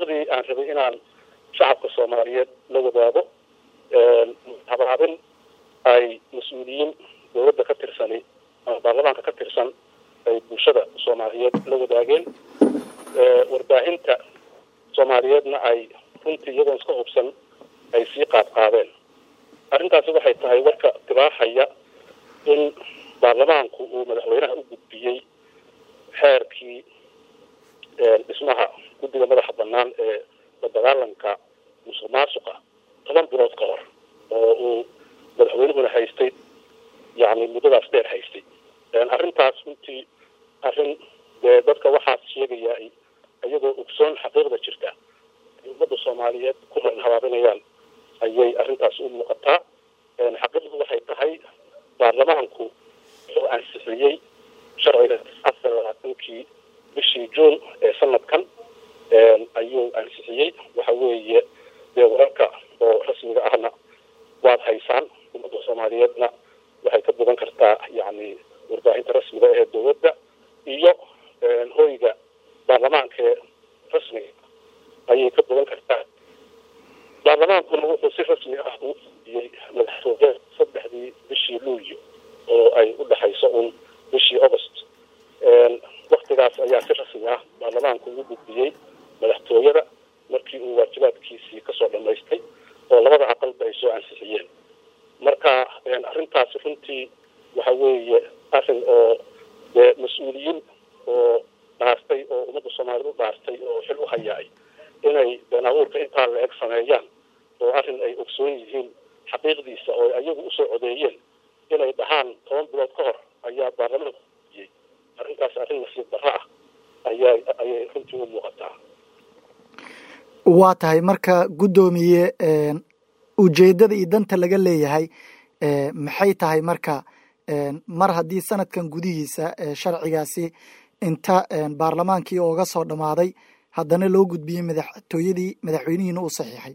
xaqiiqdii aan rabay inaan shacabka soomaaliyeed la wadaago habaabin ay mas-uuliyiin dowladda ka tirsani ama baarlamaanka ka tirsan ay bulshada soomaaliyeed la wadaageen warbaahinta soomaaliyeedna ay runtii iyagoon iska hubsan ay sii qaad qaadeen arrintaasi waxay tahay warka tibaaxaya in baarlamaanku uu madaxweynaha u gudbiyey xeerkii dhismaha guddiga madaxa bannaan ee la dagaalanka musuq maasuqa toban bilood ka hor oo uu madaxweynuhuna haystay yani muddadaas dheer haystay arrintaas runtii arrin dee dadka waxaas sheegayaa iyagoo ogsoon xaqiiqda jirta ay ummadda soomaaliyeed ku marin habaabinayaan ayay arrintaas u muuqataa xaqiiqdu waxay tahay baarlamaanku wuxuu ansixiyey sharciga afar labaatankii bishii juun ee sanadkan ayuu ansixiyey waxa weeye dee wararka oo rasmiga ahna waad haysaan ummadda soomaaliyeedna waxay ka bogan kartaa yani warbaahinta rasmiga ee dowladda iyo hoyga baarlamaanka ee rasmiga ayay ka bogan kartaa baarlamaankuna wuxuu si rasmi ah uu fudiyey madaxtooye saddexdii bishii luulyo oo ay u dhexayso un bishii august waktigaas ayaa si rasmi ah baarlamaanku ugu gudbiyey madaxtooyada markii uu waajibaadkiisii kasoo dhamaystay oo labada aqalba ay soo ansixiyeen marka arrintaasi runtii waxa weeye arrin oo dee mas-uuliyiin oo dhaartay oo ummadda soomaaliyed u dhaartay oo xil u hayaay inay been abuurka intaa la eg sameeyaan oo arrin ay ogsoon yihiin xaqiiqdiisa oo ayagu usoo codeeyeen inay dhahaan toban bilood ka hor ayaa baarlamaanka iyey arrintaas arrin nasiib darro ah ayaa ayay runtii u muuqataa waa tahay marka guddoomiye ujeeddada iyo danta laga leeyahay maxay tahay marka mar haddii sanadkan gudihiisa sharcigaasi inta baarlamaankii ooga soo dhammaaday haddana loo gudbiyey madaxtooyadii madaxweynihiina uu saxiixay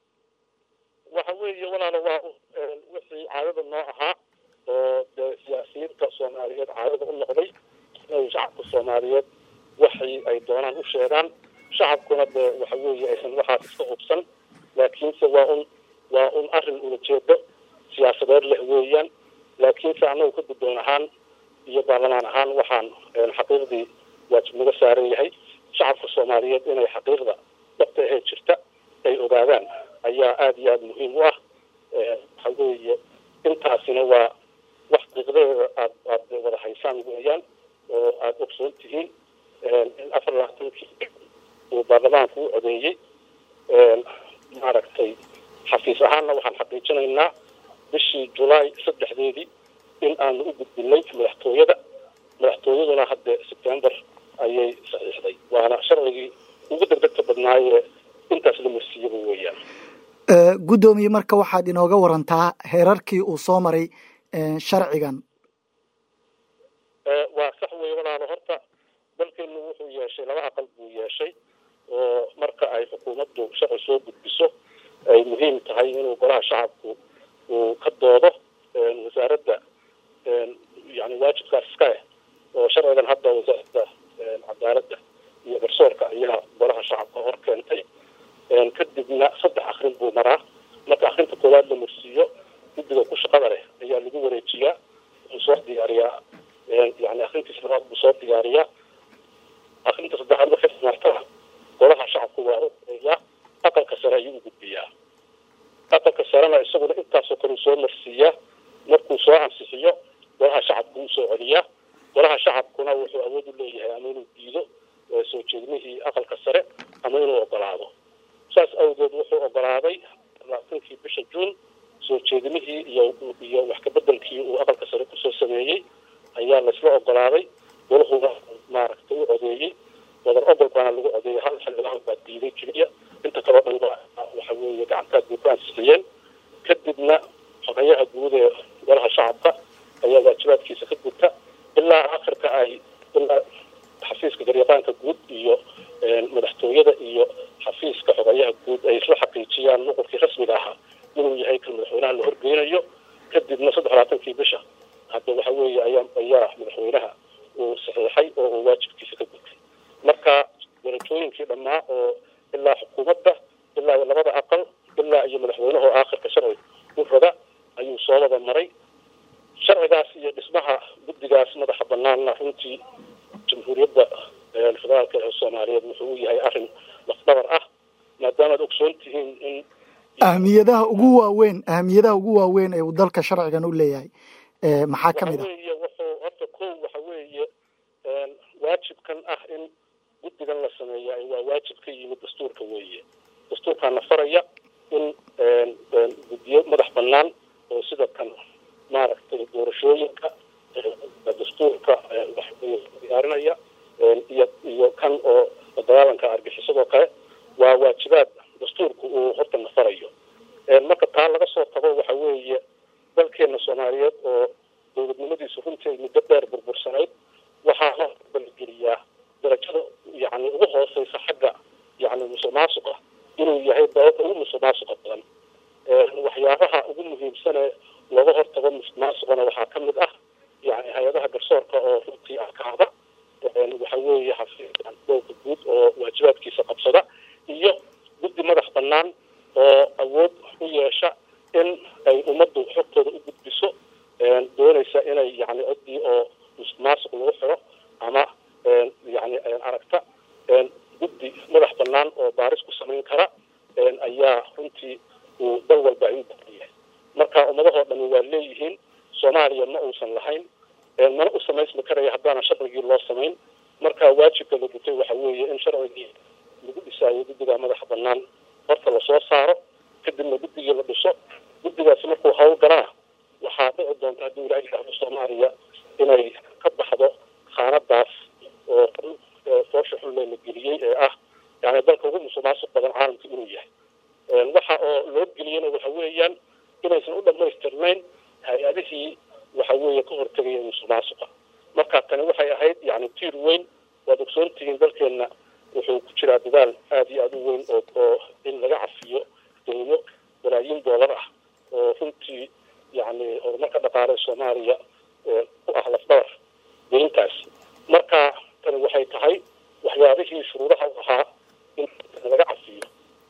waxa weeye walaalo waa wixii caadada noo ahaa oo dee siyaasiyiinta soomaaliyeed caadada u noqday inay shacabka soomaaliyeed waxii ay doonaan u sheegaan shacabkuna dee waxa weeye aysan waxaas iska hubsan laakiinse waa un waa un arrin ulajeedo siyaasadeed leh weeyaan laakiinse annagu ka guddoon ahaan iyo baarlamaan ahaan waxaan xaqiiqdii waajib naga saaran yahay shacabka soomaaliyeed inay xaqiiqda dhabta ahee jirta ay ogaadaan ayaa aada iyo aada muhiim u ah waxa weeye intaasina waa wax xaqiiqdadeeda aad aad wada haysaan weeyaan oo aada ogsoon tihiin in afar labaatankii uu baarlamaanku u codeeyey maaragtay xafiis ahaanna waxaan xaqiijinaynaa bishii julaay saddexdeedii in aanu u gudbinay madaxtooyada madaxtooyaduna hadde sebtember ayay saxiixday waana sharcigii ugu degdegta badnaayee intaas la marsiiyaba weeyaan guddoomiye marka waxaad inooga warantaa heerarkii uu soo maray sharcigan waa sax weeye walaalo horta dalkeenu wuxuu yeeshay laba aqal buu yeeshay oo marka ay xukuumaddu sharci soo gudbiso ay muhiim tahay inuu golaha shacabku uu ka doodo wasaaradda yani waajibkaas iska leh oo sharcigan hadda wasaaradda cadaaladda iyo garsoorka ayaa golaha shacabka hor keentay kadibna saddex akrin buu maraa marka akrinta koowaad la marsiiyo guddiga ku shaqada leh ayaa lagu wareejiyaa wuxuu soo diyaariyaa yani akrintiis labaad buu soo diyaariyaa akrinta saddexaad markay martana golaha shacabku waa ueeyaa aqalka sare ayuu u gudbiyaa aqalka sarena isaguna intaasoo kale uu soo marsiiyaa markuu soo ansixiyo golaha shacabku uu soo celiyaa golaha shacabkuna wuxuu awood u leeyahay ama inuu diido soo jeedmihii aqalka sare ama inuu ogolaado saas awgeed wuxuu ogolaaday labaatankii bisha juun soo jeedmihii iyo iyo wax kabedelkii uu aqalka sare kusoo sameeyey ayaa laysla ogolaaday golahuna maaragtay u codeeyey wadar ogol baana lagu codeeyey hal xildhibaan baa diiday keliya inta kaloo dhan waxa weeye gacantaad bay ku ansixiyeen kadibna xogayaha guud ee golaha shacabka ayaa waajibaadkiisa ka gudta ilaa akhirka ay ilaa xafiiska garyaqaanka guud iyo madaxtooyada iyo xafiiska xogayaha guud ay isla xaqiijiyaan nuqurkii rasmiga ahaa inuu yahay kan madaxweynaha la horgeynayo kadibna saddex labaatankii bisha hadda waxa weeye ayaa ayaa madaxweynaha uu saxiixay oo uu waajibkiisa ka gudtay marka darajooyinkii dhammaa oo ilaa xukuumadda ilaa iyo labada aqal ilaa iyo madaxweynaha oo aakhirka sharci u rada ayuu soo wada maray sharcigaas iyo dhismaha guddigaas madaxa banaanna runtii jamhuuriyadda federaalka ee soomaaliyeed wuxuu u yahay arrin lafdhabar ah maadaamaad ogsoon tihiin in ahmiyadaha ugu waaweyn ahmiyadaha ugu waaweyn ee uu dalka sharcigan u leeyahay maxaa ka mid ah weeye wuxuu horta kow waxa weeye waajibkan ah in guddigan la sameeya waa waajib ka yimid dastuurka weeye dastuurkaana faraya in guddiyo madax banaan oo sida kan maaragtay doorashooyinka dastuurka diyaarinaya iyo iyo kan oo dagaalanka argixisadoo kale waa waajibaad dastuurku uu horta nafarayo marka taa laga soo tago waxa weeye dalkeena soomaaliyeed oo dowladnimadiisu runtii ay muddo dheer burbursanayd waxaa loo balgeliyaa darajada yani ugu hooseysa xagga yani musuq maasuqa inuu yahay dalada ugu musuq maasuqa badan waxyaabaha ugu muhiimsane looga hortago musuq maasuqana waxaa ka mid ah yani hay-adaha garsoorka oo runtii adkaada waxa weeye xafiiska dowlka guud oo waajibaadkiisa qabsada iyo guddi madax banaan oo awood u yeesha in ay ummaddu xogtooda u gudbiso doonaysa inay yani ciddii oo musuq maasuq lagu xiro ama yani aragta guddi madax banaan oo baaris ku samayn kara ayaa runtii uu dal walba ay u baahan yahay marka ummadahoo dhami waa leeyihiin soomaaliya ma uusan lahayn mana u samaysmi karaya haddaana sharcigii loo samayn marka waajibka la gutay waxa weeye in sharcigii lagu dhisaayo guddiga madaxa banaan horta lasoo saaro kadibna guddigii la dhiso guddigaasi markuu hawl galana waxaa dhici doonta haddii ilaahay yidhaahdo soomaaliya inay ka baxdo khaanadaas oo foosha xunle la geliyey ee ah yani dalka ugu musuq maasuq badan caalamka inuu yahay waxa oo loo geliyena waxa weeyaan inaysan u dhamaystirnayn hay-adihii waxa weeye ka hortegaya musuq maasuqa marka tani waxay ahayd yani tiir weyn waad ogsoontihiin dalkeenna wuxuu ku jiraa dadaal aada iyo aada u weyn oo oo in laga cafiyo dowlo balaayiin doolar ah oo runtii yani horumarka dhaqaale soomaaliya ku ah lafdhabar deyntaas marka tani waxay tahay waxyaabihii shuruudaha u ahaa in laga cafiyo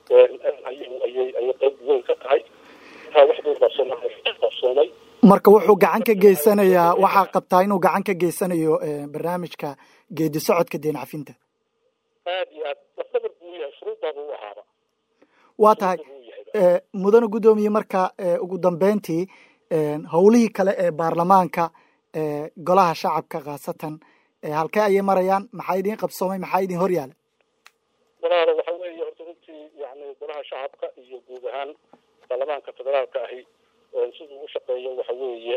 ayay ayay ayay qayb weyn ka tahay marka wax badan baa soomaaliya qabsoomay marka wuxuu gacan ka geysanayaa waxaa qabtaa inuu gacan ka geysanayo barnaamijka geedi socodka deen cafinta aad iyo aad lafdhabar buu yahay shuruudbaaba u ahaaba waa tahay mudane guddoomiye marka ugu dambeyntii howlihii kale ee baarlamaanka golaha shacabka khaasatan halkee ayay marayaan maxaa idin qabsoomay maxaa idin hor yaala walaalo waxa weeye horta runtii yani golaha shacabka iyo guud ahaan baarlamaanka federaalka ahi siduu u shaqeeyo waxa weeye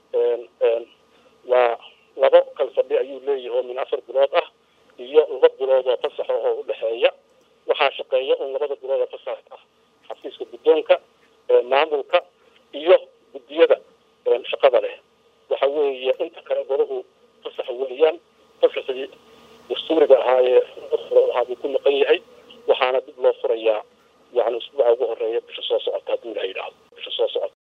waa labo kal fadhi ayuu leeyahay oo min afar bilood ah iyo laba bilood oo fasax oo udhexeeya waxaa shaqeeya un labada bilood oo fasax ah xafiiska guddoonka maamulka iyo guddiyada shaqada leh waxa weeye inta kale golahu fasax weeyaan fasaxii dastuuriga ahaa ee